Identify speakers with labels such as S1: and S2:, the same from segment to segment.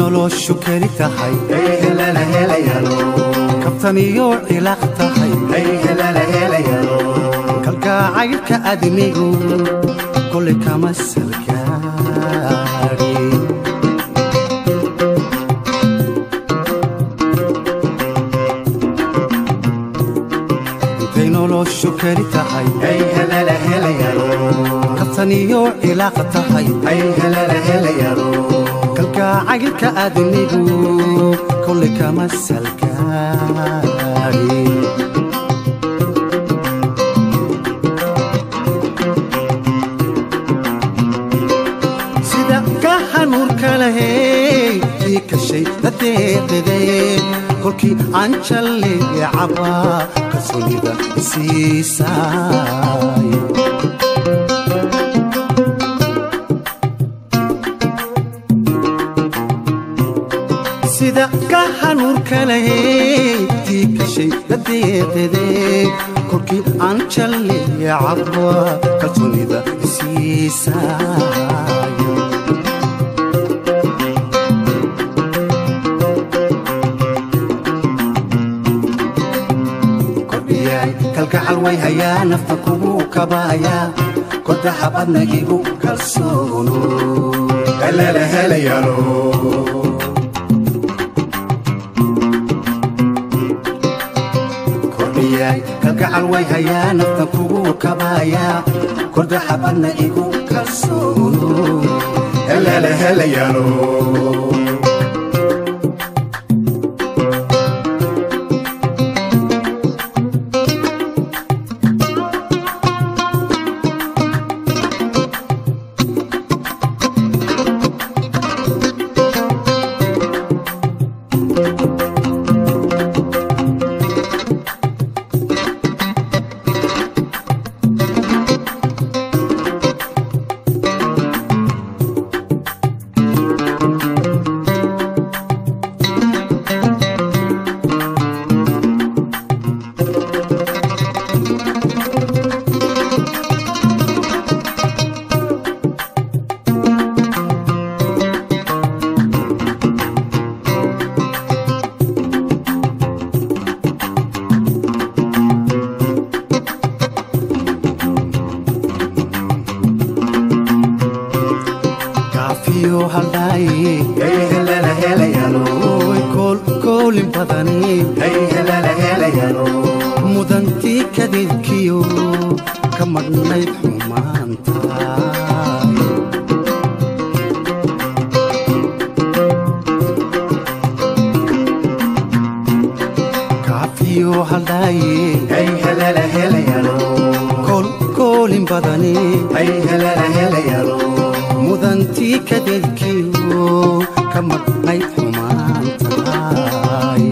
S1: noloshu keli tahay kabtan iyo cilaaq tahay kalgacaylka adnigu kole kama salgaari intay noloshu keli tahay kabtan iyo cilaaq tahay kalgacaylka adnigu kole kama salgaari sida ka hanuurka lahey ii kashay dadeeqidee kolkii aan jalleecaba kalsoonida isiisaay sida ka hanuurka lahey ii kashay dadeeqidee kolkii aan jalleecaba kalsoonida isiisaay kordhiyay kalgacal way hayaa nafta kugu kabaaya kordaxa badna igu kalsoono kordhiyay kalgacal way hayaa nafta kugu kabaaya kordaxa badna igu kalsoono kaafiyo haldhaaye oy koolkoolin badani mudantii kadeedkiyo ka madhnayd xumaanta kaafiyo haldhaaye koolkoolin badani mudantii kadeedkiyo ka madhnayd xumaantaay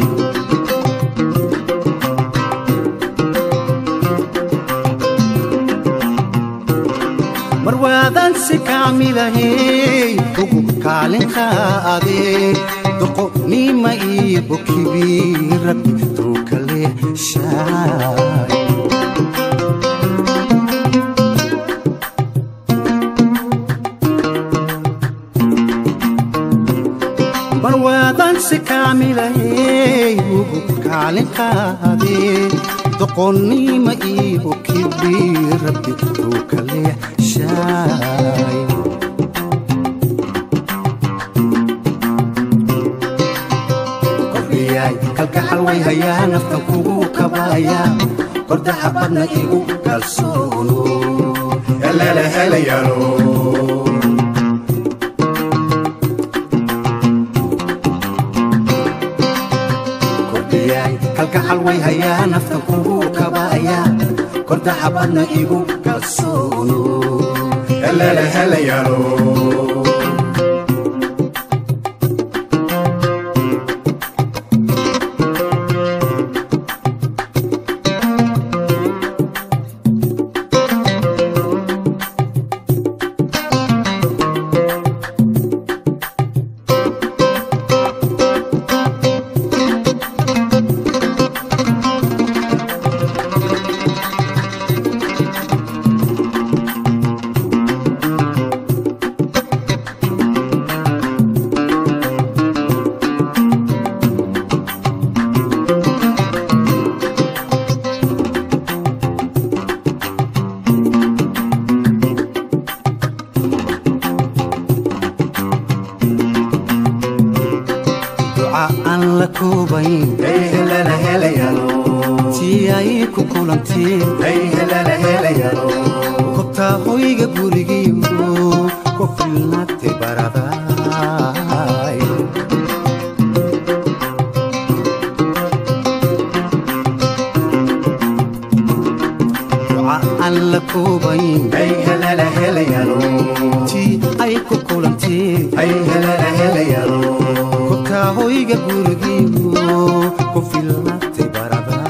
S1: mar waadan si kaamilahey ugu kaalin qaadee doqonima iyo bokibi rabbi tuu kale shaay mar waadan si kaamilahey ugu kaalin qaadee doqonnima iyo kibi rabbi uu kale shaay kordhiyay kalgacal way hayaa naftan kugu kabaaya kordaxa badna igu kalsoono kordhiyay kalgacal way hayaa naftan kugu kabaaya kordaxa badna igu kalsoono la koobayn tii ay ku kulanteen kobtaa hoyga gurigiiyo ku filnaatay baraday duca aan la koobayn tii ay ku kulanteen kobtaa hoyga gurigiiyo ku filnaatay baraday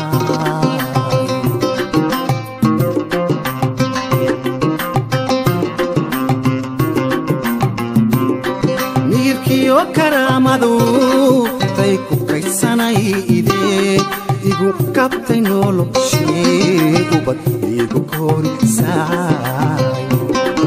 S1: miirkiyo karaamadu tay ku kaysanay idee igu kabtay noloshee ubad igu korisaay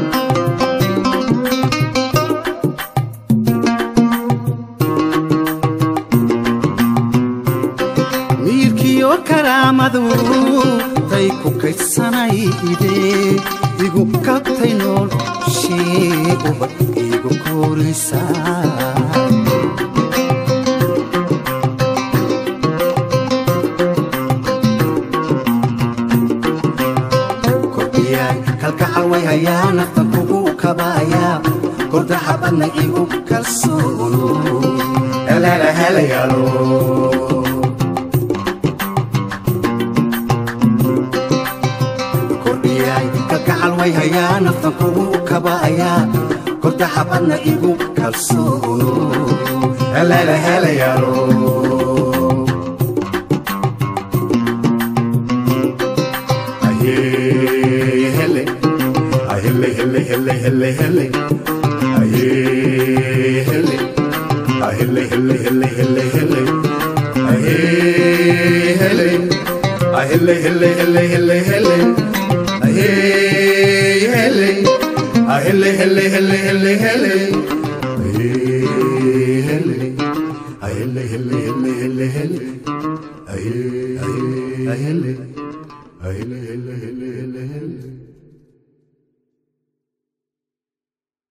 S1: miirkiyo karaamadu tay ku kaysanay idee igu kabtay noloshee ubad igu korisaay kordhiyaay kalgacal way hayaa naftan kugu kabaaya kordaxa badna igu kalsoono heleela helayaalo kordhiyaay kalgacal way hayaa naftan kugu kabaaya kordaxa badna igu kalsoono heleela helayaalo hele ahele hele hele hele hele aye hele ahele hele hele hele hele aye hele ahele hele hele hele hele aye hele ahele hele hele hele hele